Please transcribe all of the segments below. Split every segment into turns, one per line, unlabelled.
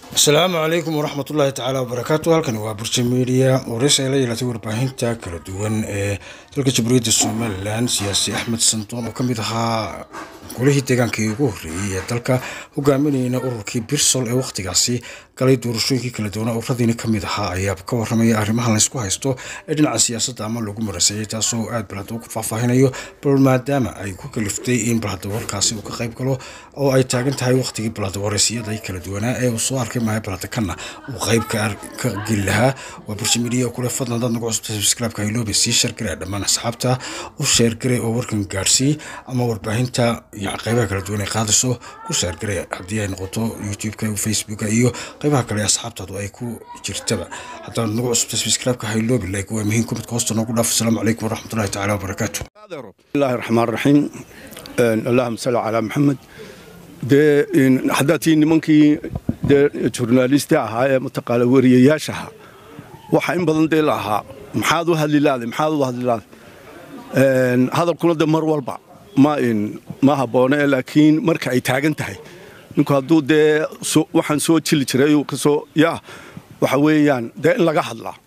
asalaamu calaykum waraxmat ullaahi tacaala wabarakaatu halkani waa burji media wareysi ay la yeelatay warbaahinta kala duwan ee dalka jamhuuriyadda somalilan siyaasi axmed sandoon oo kamid ahaa golihii deegaankii ugu horreeyey ee dalka hogaaminayna ururkii birsol ee wakhtigaasi galay doorashooyinkii kala duwana ururadiini kamid ahaa ayaa ka waramaya arrimahan laysku haysto ee dhinaca siyaasadda ama lagu maraseeyay taasoo aad balhada ku faahfaahinayo bal maadaama ay ku kaliftay in balhada warkaasi uu ka qayb galo oo ay taagan tahay wakhtigii balhada wareysiyada kala duwanaa ee uu soo arkay mahay balhada kanna uu qayb ka geli lahaa waa burshi midiya kule fadlan dad nagu cusubta subscribe-ka hayloobe sii shargare dhammaan asxaabta u sheergare oo warkan gaadhsii ama warbaahinta iyo qaybaha kala duwan ay qaadayso ku sheergare haddii ay noqoto youtube-ka facebooka iyo qaybaha kale asxaabtaadu ay ku jirtaba haddaan nagu cusubta subscribe-ka hayloobe like waa muhiim kumidka hoosta noogu dhaaf asalaamu calaykum waraxmatullahi tacaala wabarakaatu
bismillahi raxmaan raxiim allahuma salli calaa maxamed dee haddaad tii nimankii dee jurnaalista ahaa ee mataqaana wariyayaashaha waxaa in badan dee la ahaa maxaad u hadli laaday maxaad u hadli laaday hadalkuna de mar walba ma ma habboone laakiin marka ay taagan tahay ninku hadduu dee waxaan soo jili jiray kasoo yaa waxa weeyaan dee in laga hadlaa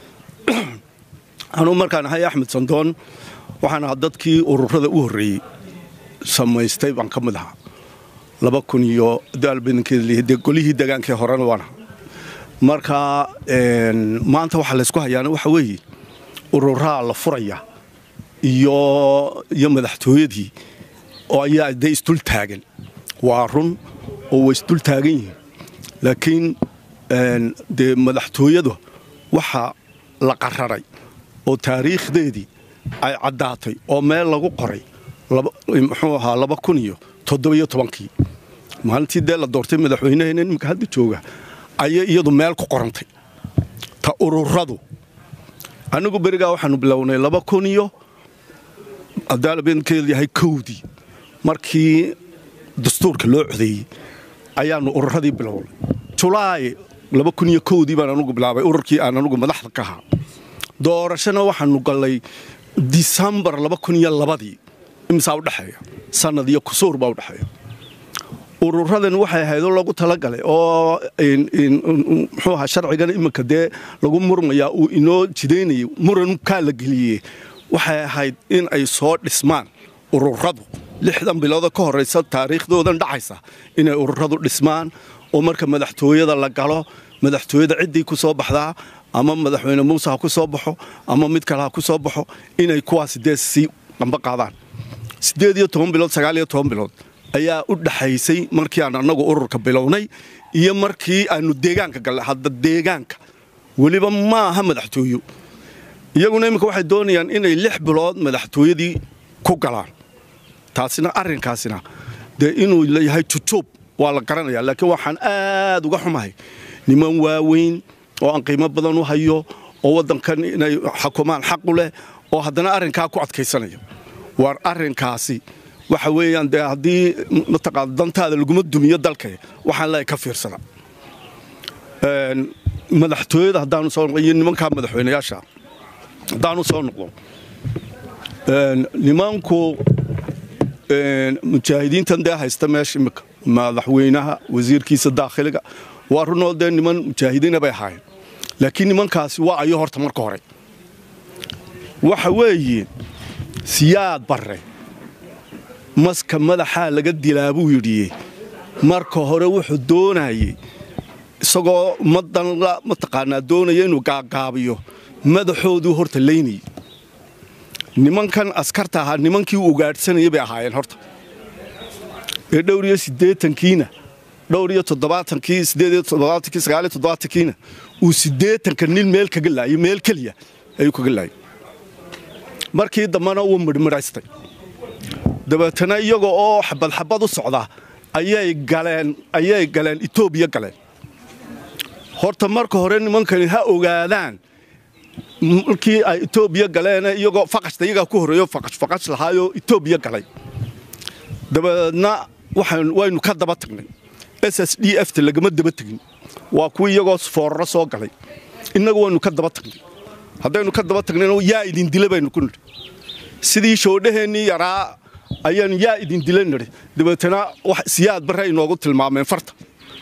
anuu markaan ahay axmed sandoon waxaan ahaa dadkii ururada u horreeyey samaystay baan ka mid ahaa laba kun iyo daalbadankeedade golihii degaankii horena waan ahaa marka maanta waxaa laysku hayaana waxa weeye ururaa la furaya iyo iyo madaxtooyadii oo ayaa de isdul taagan waa run oo way isdul taagan yihiin laakiin dee madaxtooyada waxaa la qararay oo taariikhdeedii ay caddaatay oo meel lagu qoray muxuu ahaa laba kun iyo toddobiyo tobankii maalintii dee la doortay madaxweynaheena iminka hadda jooga ayay iyadu meel ku qorantay ta ururadu anigu berigaa waxaanu bilownay laba kun iyo adaalabeenkeedu yahay kowdii markii dastuurka loo codeeyey ayaanu ururadii bilownay julaay laba kun iyo kowdii baan anugu bilaabay ururkii aan anugu madaxda ka ahaa doorashona waxaanu gallay disembar laba kun iyo labadii imisaa udhexeeya sanad iyo kusuur baa udhexeeya ururadan waxay ahaydoo lagu talagalay oo muxuu ahaa sharcigan iminka dee lagu murmayaa uu inoo jidaynayay murankaa la geliyey waxay ahayd in ay soo dhismaan ururadu lixdan bilooda ka horraysa taariikhdoodan dhacaysa inay ururadu dhismaan oo marka madaxtooyada la galo madaxtooyada ciddii ku soo baxdaa ama madaxweyne muuse ha ku soo baxo ama mid kale ha ku soo baxo inay kuwaasi dee sii qamba qaadaan siddeed iyo toban bilood sagaal iyo toban bilood ayaa u dhaxaysay markii aan annagu ururka bilownay iyo markii aanu deegaanka gallay hadda deegaanka weliba ma aha madaxtooyo iyaguna iminka waxay doonayaan inay lix bilood madaxtooyadii ku galaan taasina arrinkaasina dee inuu leeyahay jujuub waa la garanayaa laakiin waxaan aad uga xumahay niman waaweyn oo aan qiimo badan u hayo oo waddankan inay xukumaan xaqu leh oo haddana arrinkaa ku adkaysanaya waar arrinkaasi waxa weeyaan dee haddii mataqaana dantaada laguma dumiyo dalka waxaan leeyahay ka fiirsada madaxtooyada haddaanu soo noqdo iyo nimankaa madaxweynayaasha haddaanu soo noqdo nimanku mujaahidiintan dee haysta meesha imika madaxweynaha wasiirkiisa daakhiliga waa runoo dee niman mujaahidiina bay ahaayeen laakiin nimankaasi waa ayo horta marka hore waxa weeye siyaad barre maska madaxaa laga dilaa buu yidhi marka hore wuxuu doonayey isagoo ummaddan mataqaanaa doonaya inuu gaagaabiyo madaxooduu horta laynayey nimankan askarta ahaa nimankii u ugaadhsanayay bay ahaayeen horta ee dhowr iyo siddeetankiina dhowr iyo toddobaatankii siddeed iyo toddobaatankii sagaal iyo toddobaatankiina uu siddeetanka nin meel kaga laayay meel keliya ayuu kaga laayay markii dambena wuu midhmidhaystay dabeetana iyaga oo xabadxabad u socda ayay galeen ayay galeen etoobiya galeen horta marka hore nimankani ha ogaadaan markii ay etoobiya galeen iyagoo faqashta iyagaa ku horreeyo faqash faqash lahaayoo etoobiya galay dabeedna waynu ka daba tagnay s s d f ta lagama daba tegin waa kuwii iyagoo fooraro soo galay innagu waynu ka daba tagnay haddaynu ka daba tagnayna yaa idin dila baynu ku nidhi sidii shoodhaheennii yaraa ayaanu yaa idin dila nidhi dabeetana siyaad barre inoogu tilmaameen farta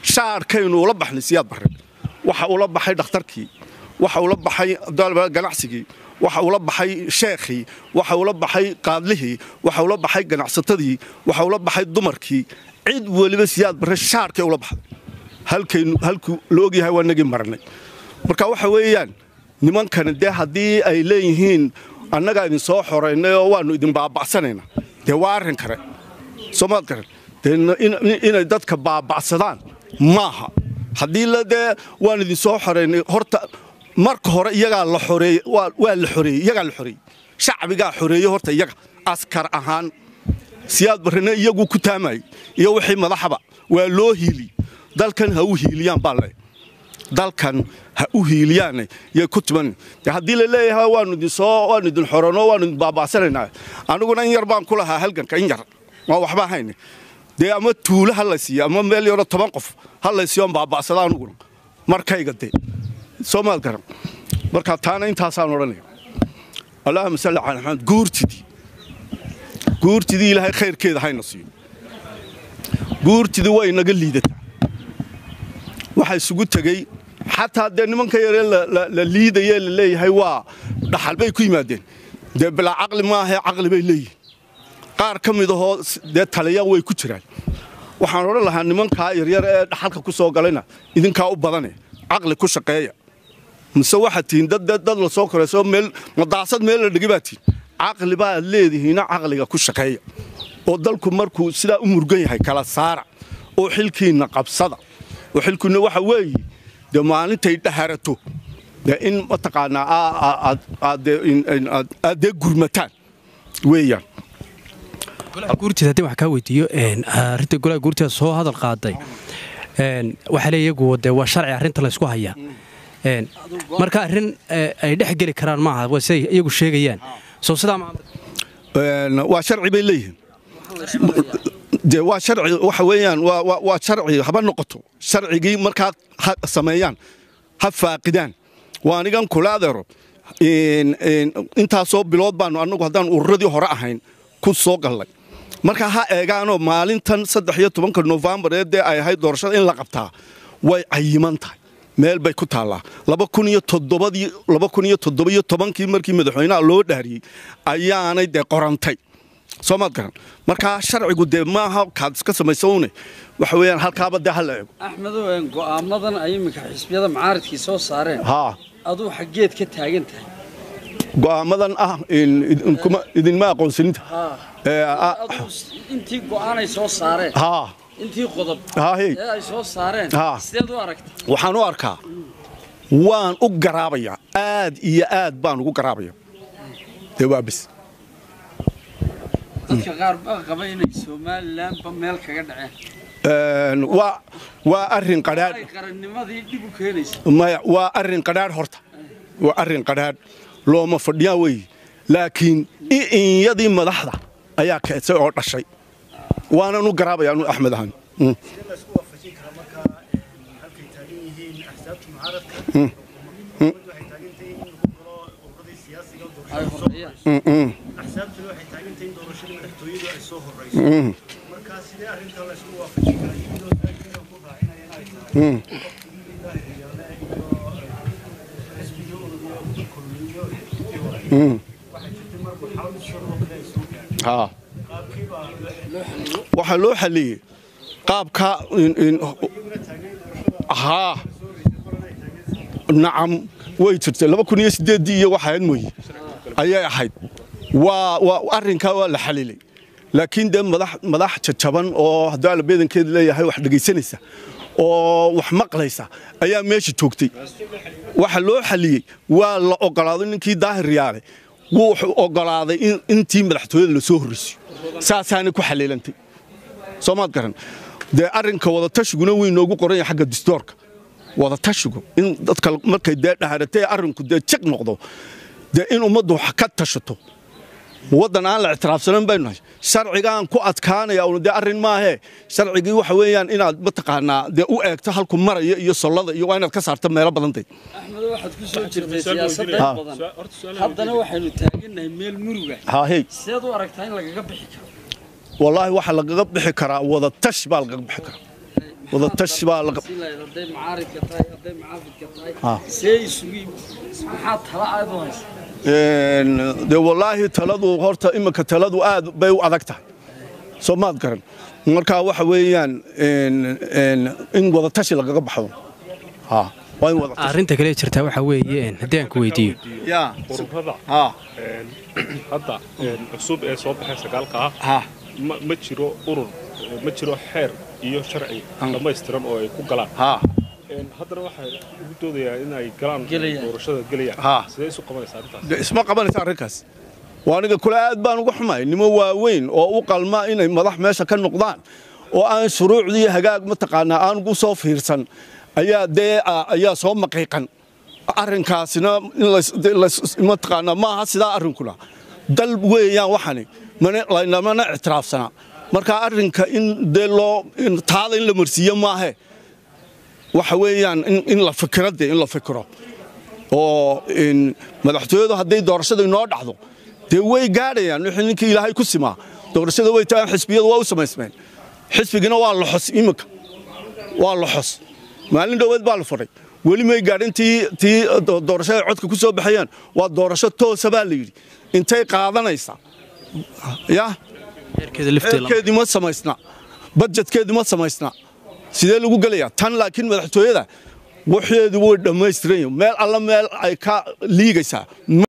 shaarkaynu ula baxnay siyaad barre waxa ula baxay dhakhtarkii waxa ula baxay ganacsigii waxa ula baxay sheekhii waxa ula baxay qaadlihii waxa ula baxay ganacsatadii waxa ula baxay dumarkii cid weliba siyaad barre shaarkay ula baxday halkaynu halkuu la ogyahay waa nagii marnay marka waxa weeyaan nimankani dee haddii ay leeyihiin annagaa idin soo xoraynay oo waannu idin baaba'sanaynaa dee waa arrin kale soomaad garan dee inay dadka baaba'sadaan maaha haddii la dee waan idin soo xoraynay horta marka hore iyagaa la xoreeyey waa la xoreeyey iyagaa la xoreeyey shacbigaa xoreeyey horta iyaga askar ahaan siyaad barrena iyaguu ku taamayey iyo wixii madaxaba waa loo hiili dalkan ha u hiiliyaan baa le dalkan ha u hiiliyaane yay ku timan haddii la leeyahay waanu idin soo waanu idin xorano waanu idin baaba'sanaynaa aniguna in yar baan ku lahaa halganka in yar waa waxba hayne dee ama tuulo ha la siiyo ama meel yaroo toban qof ha la siiyo on baaba'sada aniguna markayga dee soo maad garan marka taana intaasaan odhanaya allahuma salli cala maxamed guurtidii guurtidii ilaahay khayrkeeda hayna siiyo guurtidii way inaga liidataa waxaa isugu tegey xataa dee nimanka yaree la liidaye la leeyahay waa dhaxal bay ku yimaadeen dee bilaa caqli maahae caqli bay leeyihin qaar ka mid ahoo dee taliya way ku jiraan waxaan odhan lahaa nimankaa yaryar ee dhaxalka ku soo galayna idinkaa u badane caqli ku shaqeeya mise waxaad tihiin dad la soo korayso meel madaasad meel la dhigi baa tihin caqli baad leedihiina caqliga ku shaqeeya oo dalku markuu sidaa u murgan yahay kala saara oo xilkiinna qabsada oo xilkiinna waxa weeye dee maalintay dhaharato dee in mataqaanaa aad dee gurmataan weeyaan
guurtida haddii wax kaa weydiiyo arrinta golaha guurtida soo hadal qaaday waxaa le iyagu dee waa sharci arrinta laysku hayaa marka arrin ay dhex geli karaan maaha waa siday iyagu sheegayaan soo sidaa
waa sharci bay leeyihiin dee waa sharci waxa weeyaan waa sharci haba noqoto sharcigii markaa ha sameeyaan ha faaqidaan waa anigan kula adeero intaasoo bilood baanu annagu haddaan ururadii hore ahayn ku soo gallay marka ha eegaanoo maalintan saddex iyo tobanka nofembar ee dee ay ahayd doorashada in la qabtaa way cayiman tahay meel bay ku taallaa laba kun iyo toddobadii laba kun iyo toddobiyo tobankii markii madaxweynaha loo dhaariyey ayaanay dee qorantay soo maad garan markaa sharcigu dee maaha kaad iska samaysawne waxa weeyaan halkaaba dee ha la eego
axmedow go'aamadan ay iminka xisbiyada macaaridkii soo saareen
haa
aduu xaggeed ka taagan tahay
go'aamadan ah idinma aqoonsaninta
aduu intii go'aanay soo saareen
haa
intii qodob
haahey
ee ay soo saareen
Haa.
sideed u aragtay
waxaan u arkaa waan u garaabayaa aad iyo aad baan ugu garaabaya dee waa bis
dadka qaar baa qaba inay somalilanba meel kaga dhaceen
Een, waa waa arrin qadhaadh
ay qarannimadii dhib u keenaysa
maya waa arrin qadhaadh horta waa arrin qadhaadh looma fadhiyaa weeye laakiin inyadii madaxda ayaa keedsay oo dhashay waanan u garaabaya anu axmed ahaan Mm.
laisku waafajin kara markaa halkay taagan yihiin axsaabta mucaaradka waxay taagan tahay in lagu galo ururadii siyaasiga oo
ay
doorashada soo
horeeyaan
Mm, mm,
axsaabtuna waxay taagan tahay in doorashadii madaxtooyadu ay soo horeyso
mm,
markaa sidee arrinta laisku waafajin karaa iyadoo taagina ku raacinaya inay tahay
mm.
waqtigii ilaahi riyaale iyo xisbigii ururiyo kulmiyo xisbigii hore
Mm.
waxay jirtay mar marxalad shan oo kale ay soo gaareen
haa
qaabkii baa loo xiliyey
waxaa loo xaliyey qaabka in- in-
iyaguna taageen doorashada
haa
soo horeysay qolan ay taageen
nacam way jirtay laba kun iyo sideeddii iyo waxaad mooye ayay ahayd waa waa arrinkaa waa la xalilay laakiin dee madax madax jajaban oo haddii alla beedankeeda leeyahay wax dhegaysanaysa oo wax maqlaysa ayaa meesha joogtay waxa loo xaliyey waa la ogolaaday ninkii daahir riyaale wuxuu ogolaaday in intii madaxtooyada la soo horreysiyo saasaanay ku xaliilantay soomaad garan dee arrinka wadatashigunna way noogu qoran yahay xagga distoorka wadatashigu in dadka markay dee dhaharatay arrinku dee jiq noqdo dee in ummaddu wax ka tashato waddan aan la ictiraafsanan baynu nahay sharcigaan ku adkaanaya un dee arrin maahee sharcigii waxa weeyaan inaad mataqaanaa dee u eegto halku maraya iyo sollada iyo waa inaad ka saarto meelo badantay
axmedo waxaad ku soo jirtay siyaasadda in badan haddana waxaynu taagannahay meel muruga
haahey
sideed u aragtaa in lagaga bixi karo
wallaahi waxaa lagaga bixi karaa wadatash baa lagaga bixi karaa wadatashi baa la
hadday macaaridka tahay hadday mucaafidka
Ah.
tahay see isugu maxaa tala aad u haysa
Een, dee wallaahi taladu horta iminka taladu aad bay u adag tahay soo maad garan marka waxa weeyaan een, een, in wadatashi lagaga baxdo Ha, waa in wadatashi
arrinta kale jirtaa waxaa weeye een, haddii aan ku weydiiyo
Ya,
ururada
ha,
een, hadda een, cusub ee soo baxay sagaalka ah
ha,
ma ma jiro urur ma jiro xeer iyo sharci dhammaystiran oo ay ku galaan
ha.
Een, haddana waxay ugu doodayaan in ay galaan
Gelayaan.
doorashada gelayaan
Ha.
sidee isu qabanaysaa arrintaas
Dee isma qabanaysa arrinkaas waa aniga kule aad baan uga xumay nimo waaweyn oo u qalma inay madax meesha ka noqdaan oo aan shuruucdii hagaag mataqaanaa aan ugu soo fiirsan ayaa dee ah, ayaa soo maqiiqan arrinkaasina in lays- dee lays- mataqaanaa maaha sidaa arrinkuna dal weeyaan waxani mana- laynamana ictiraafsana marka arrinka in dee loo in taada in la marsiiyo maahe waxa weeyaan in- in la fikiro dee in la fikiro oo in madaxtooyadu hadday doorashada inoo dhacdo dee way gaadhayaan wixii ninkii ilaahay ku simaa doorashada way tagaan xisbiyadu waa u samaysmeen xisbigina waa la xos iminka waa la xos maalin dhoweed baa la fadhay weli may gaadhin tii tii do- doorashada codka ku soo baxayaan waa doorasho toosa baa la yidhi intay qaadanaysaa ya
heerkeeda lifteeda
heerkeedii ma samaysna badjetkeedii ma samaysna sidee lagu gelayaa tan laakiin madaxtooyada waxeedu way dhammaystiran yihiin meel alla meel ay ka liigaysaa